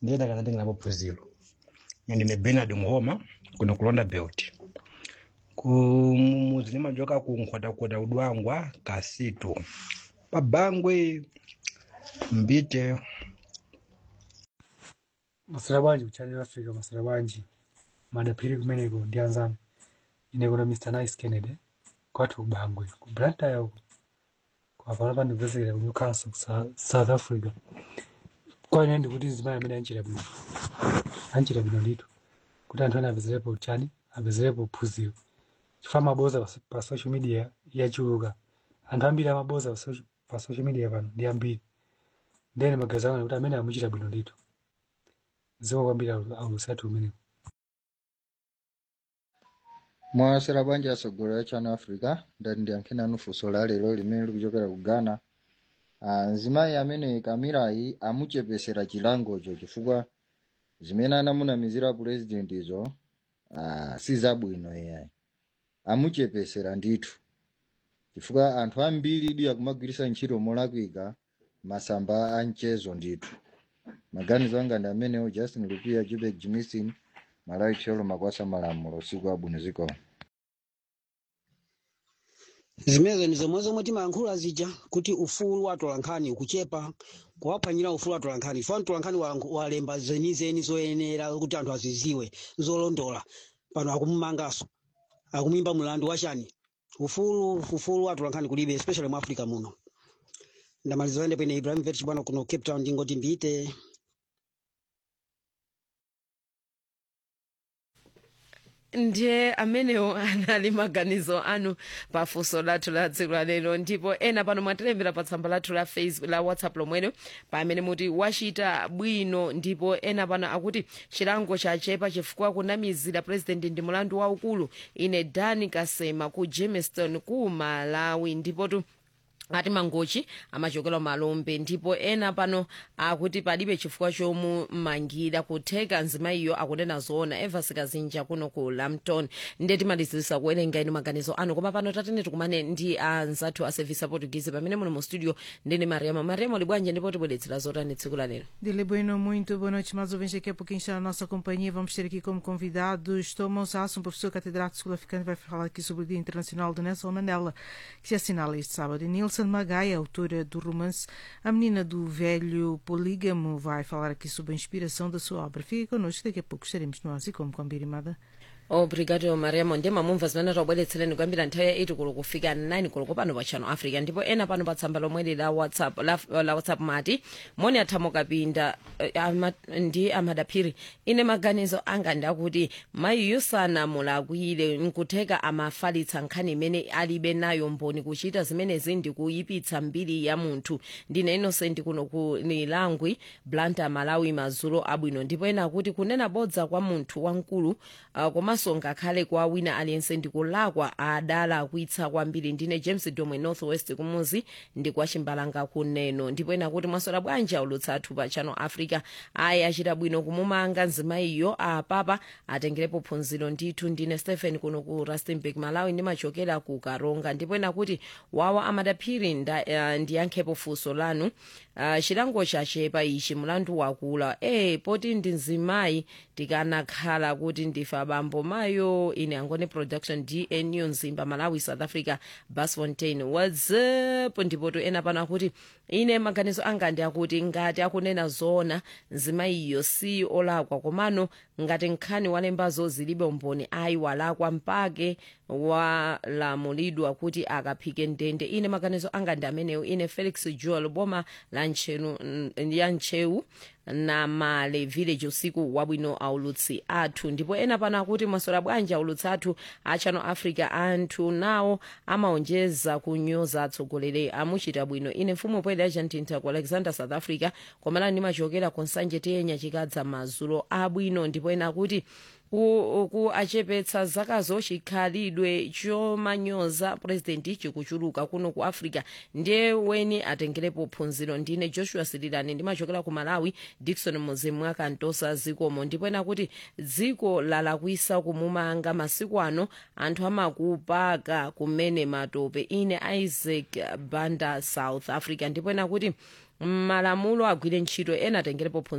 ndiye ndakatandikirapo phunziro ndine bernard muhoma kuno kulonda belt ku muzi limachoka ku nkhwatakhwata udwangwa kasitu pabangwe mbite masira bwanji kuchannel africa masira bwanji madaphiri kumeneko ndi anzanu ine kuna mr nice kennedy kwathu kubangwe ku blantyre uko kwapano pandipezekera ku newcastle ku Sa- south africa kwaine ndikuti zimayi amene anchita bwino anchita bwino ndithu kuti anthu ene apezerepo chani apezerepo phunziro chifukwa maboza pa so- pa social media yachuluka anthu ambiri amaboza pa social- pa social media pano ndi ambiri ndene magazi anga kuti amene amuchita bwino ndithu ziko kwambiri aulusatu umeneko mwasera bwanji asogolera ya channel africa ndati ndiyankheni anu funso la lero limene likuchokera ku ghana Ah, mzimayi amene kamirayi amuchepesera chilangocho chifukwa zimene anamunamizira purezidentizo ah, si zabwino iyayi amuchepesera ndithu chifukwa anthu ambiri idi akumagwiritsa ntchito molakwika masamba a mchezo ndithu maganizo anga ndi amenewo justin lupia jubek jimison malawi tcholo makwasa malamulo usiku abwino zikoma zimenezo ndi zomwe zomwe timayankhula zija kuti ufulu wa atolankhani ukuchepa kuwaphwanyira ufulu wa atolankhani chifukwa mtolankhani walank- walemba zenizeni zoyenera kuti anthu aziziwe zolondola pano akumumanganso akumuyimba mlandu wachani ufulu ufulu wa atolankhani kulibe especially mu africa muno ndamaliza ende pene ibrahim vetch bwana kuno cape town ndingoti mbite ndiye amenewo anali maganizo anu pafunso lathu la tsiku la lero ndipo ena pano mwatilembera pa tsamba lathu la facebook la whatsapp lomwelo pamene muti wachita bwino ndipo ena pano akuti chilango chachepa chifukwa kunamizira president ndi mulandu waukulu ine dani kasema ku jamestown ku malawi ndipotu ati mangochi amachokera malombe ndipo ena pano akuti palibe chifukwa chomumangira kutheka nzimayiyo akunena zoona evas kazinja kuno ku lampton ndiye timalizirisa kuwerenga inu maganizo anu koma pano tatene tikumane ndi anzathu a service portuguese pamene muno mu studio ndine mariama mariama libwanje ndipo tibweretsera zotani tsiku la lero Dile Bueno, muito boa noite, mais ouvintes. Daqui a pouquinho está na nossa companhia. Vamos ter aqui como convidados Thomas Haas, um professor catedrático sul-africano, vai falar aqui sobre o Dia Internacional de Nelson Mandela, que se assinala este sábado. E Nilson Magai, autora do romance A Menina do Velho Polígamo, vai falar aqui sobre a inspiração da sua obra. Fique connosco, daqui a pouco estaremos no ar, e como combinado. obrigado mariamo ndiye mamumva zimene tabweretsereni kuyambira nthawi ya 8 kulo kufika 9 kulo pano pa channel africa ndipo ena pano pa tsamba lomweli la whatsapp la, la whatsapp mati moni athamo kapinda eh, ama, ndi amadaphiri ine maganizo anga ndakuti mayiyo sanamulakwire nkutheka amafalitsa nkhani imene alibe nayo mboni kuchita zimenezi ndi kuyipitsa mbiri ya munthu ndine innocent kuno ku nilangwi blanta malawi mazulo abwino ndipo ena akuti kunena bodza kwa munthu wamkulu uh, komanso ngakhale kwa wina aliyense ndikulakwa adalakwitsa kwambiri ndine james domwe northwest kumuzi ndi kwa chimbalanga kuneno ndipo ena kuti mwasola bwanji aulutsa athu pa channel africa ayi achita bwino kumumanga nzimayiyo apapa atengerepo phunziro ndithu ndine stephen kuno ku rustenburg malawi ndimachokera ku karonga ndipo ena kuti wawa amadaphiri nda- uh, ndiyankhepo funso lanu uh, chilango chachepa ichi mulandu wakula e poti ndi nzimayi tikanakhala kuti ndife abambo mayo ine angone production dnu nzimba malawi south africa basfontein whatsapp ndipoto ena pano akuti ine maganizo anga ndi akuti ngati akunena zoona nzimayiyo si olakwa komano ngati nkhani walembazo zilibe umboni ayi walakwa mpake walamulidwa kuti akaphike ndende ine maganizo anga ndi amenewo ine felix joel boma la ntchenu ya ntchewu na male village usiku wabwino aulutsi athu ndipo ena pano akuti mwasola bwanji aulutsi athu a channel africa anthu nawo amaonjeza kunyoza atsogoleri amuchita bwino ine mfumu poyera yachantintha ku alexander south africa komalani ndimachokera konsanje tiyenya chikadza madzulo abwino ndipo ena akuti ku, ku achepetsa zakazo chikhalidwe chomanyoza purezidenti chikuchuluka kuno ku africa ndiye weni atengerepo phunziro ndine joshua sirilani ndimachokera ku malawi dikson muzimu akantosa zikomo ndipo ena kuti dziko lalakwisa kumumanga masiku ano anthu amakupaka kumene matope ine isaac banda south africa ndipo ena kuti malamulo agwire ntchito ena atengerepo phunziro